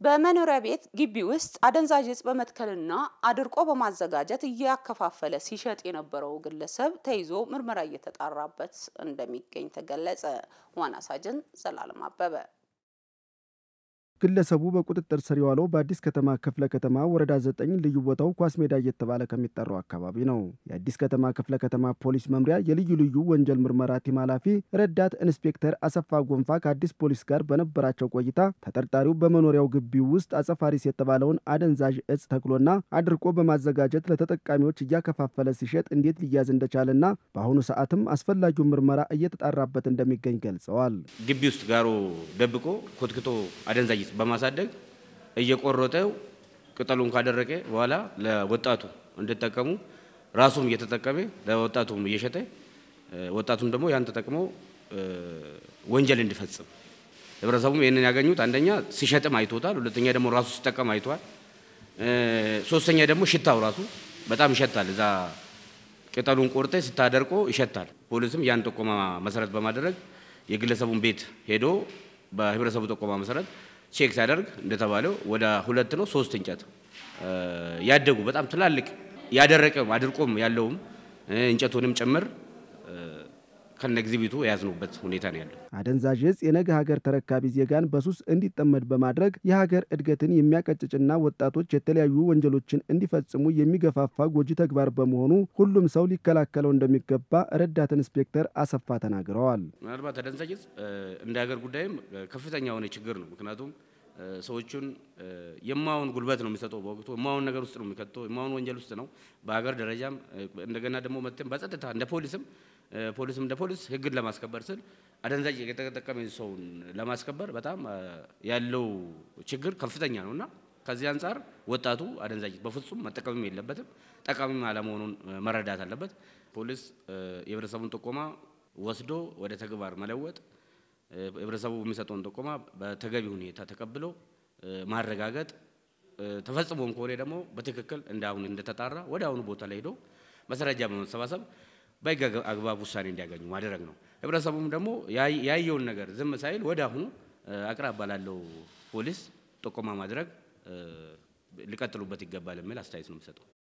በመኖሪያ ቤት ግቢ ውስጥ አደንዛዥ እጽ በመትከልና አድርቆ በማዘጋጀት እያከፋፈለ ሲሸጥ የነበረው ግለሰብ ተይዞ ምርመራ እየተጣራበት እንደሚገኝ ተገለጸ። ዋና ሳጅን ዘላለም አበበ ግለሰቡ በቁጥጥር ስር የዋለው በአዲስ ከተማ ክፍለ ከተማ ወረዳ ዘጠኝ ልዩ ቦታው ኳስ ሜዳ እየተባለ ከሚጠራው አካባቢ ነው። የአዲስ ከተማ ክፍለ ከተማ ፖሊስ መምሪያ የልዩ ልዩ ወንጀል ምርመራ ቲም ኃላፊ ረዳት ኢንስፔክተር አሰፋ ጎንፋ ከአዲስ ፖሊስ ጋር በነበራቸው ቆይታ ተጠርጣሪው በመኖሪያው ግቢ ውስጥ አጸፋሪስ የተባለውን አደንዛዥ እጽ ተክሎና አድርቆ በማዘጋጀት ለተጠቃሚዎች እያከፋፈለ ሲሸጥ እንዴት ሊያዝ እንደቻለና በአሁኑ ሰዓትም አስፈላጊውን ምርመራ እየተጣራበት እንደሚገኝ ገልጸዋል። ግቢ ውስጥ ጋሮ ደብቆ ኮትክቶ አደንዛዥ በማሳደግ እየቆረጠው ቅጠሉን ካደረቀ በኋላ ለወጣቱ እንዲጠቀሙ ራሱም እየተጠቀመ ለወጣቱም እየሸጠ ወጣቱም ደግሞ ያን ተጠቅሞ ወንጀል እንዲፈጽም ህብረተሰቡም ይህንን ያገኙት አንደኛ ሲሸጥም አይቶታል፣ ሁለተኛ ደግሞ ራሱ ሲጠቀም አይቷል፣ ሶስተኛ ደግሞ ሽታው ራሱ በጣም ይሸታል። እዛ ቅጠሉን ቆርጠ ስታደርቆ ይሸታል። ፖሊስም ያን ጥቆማ መሰረት በማድረግ የግለሰቡን ቤት ሄዶ በህብረተሰቡ ጥቆማ መሰረት ቼክ ሲያደርግ እንደተባለው ወደ ሁለት ነው ሶስት እንጨት ያደጉ በጣም ትላልቅ ያደረቀም አድርቆም ያለውም እንጨቱንም ጭምር ከነ ኤግዚቢቱ የያዝኑበት ሁኔታ ነው ያለው። አደንዛዥ እጽ የነገ ሀገር ተረካቢ ዜጋን በሱስ እንዲጠመድ በማድረግ የሀገር እድገትን የሚያቀጭጭና ወጣቶች የተለያዩ ወንጀሎችን እንዲፈጽሙ የሚገፋፋ ጎጂ ተግባር በመሆኑ ሁሉም ሰው ሊከላከለው እንደሚገባ ረዳት ኢንስፔክተር አሰፋ ተናግረዋል። ምናልባት አደንዛዥ እጽ እንደ ሀገር ጉዳይም ከፍተኛ የሆነ ችግር ነው። ምክንያቱም ሰዎቹን የማውን ጉልበት ነው የሚሰጠው። በወቅቱ የማውን ነገር ውስጥ ነው የሚከተው፣ የማውን ወንጀል ውስጥ ነው። በሀገር ደረጃም እንደገና ደግሞ መጥተን በጸጥታ እንደ ፖሊስም ፖሊስም እንደ ፖሊስ ህግን ለማስከበር ስል አደንዛዥ የተጠቀመ ሰውን ለማስከበር በጣም ያለው ችግር ከፍተኛ ነው እና ከዚህ አንጻር ወጣቱ አደንዛዥ በፍጹም መጠቀምም የለበትም፣ ጠቃሚም አለመሆኑን መረዳት አለበት። ፖሊስ የህብረተሰቡን ጥቆማ ወስዶ ወደ ተግባር መለወጥ ህብረተሰቡ የሚሰጠውን ጥቆማ በተገቢ ሁኔታ ተቀብሎ ማረጋገጥ ተፈጽሞም ከሆነ ደግሞ በትክክል እንደ አሁን እንደተጣራ ወደ አሁኑ ቦታ ላይ ሄዶ ማስረጃ በመሰባሰብ በህግ አግባብ ውሳኔ እንዲያገኙ ማድረግ ነው። ህብረተሰቡም ደግሞ ያየውን ነገር ዝም ሳይል ወደ አሁኑ አቅራባ ላለው ፖሊስ ጥቆማ ማድረግ ሊቀጥሉበት ይገባል የሚል አስተያየት ነው የሚሰጠው።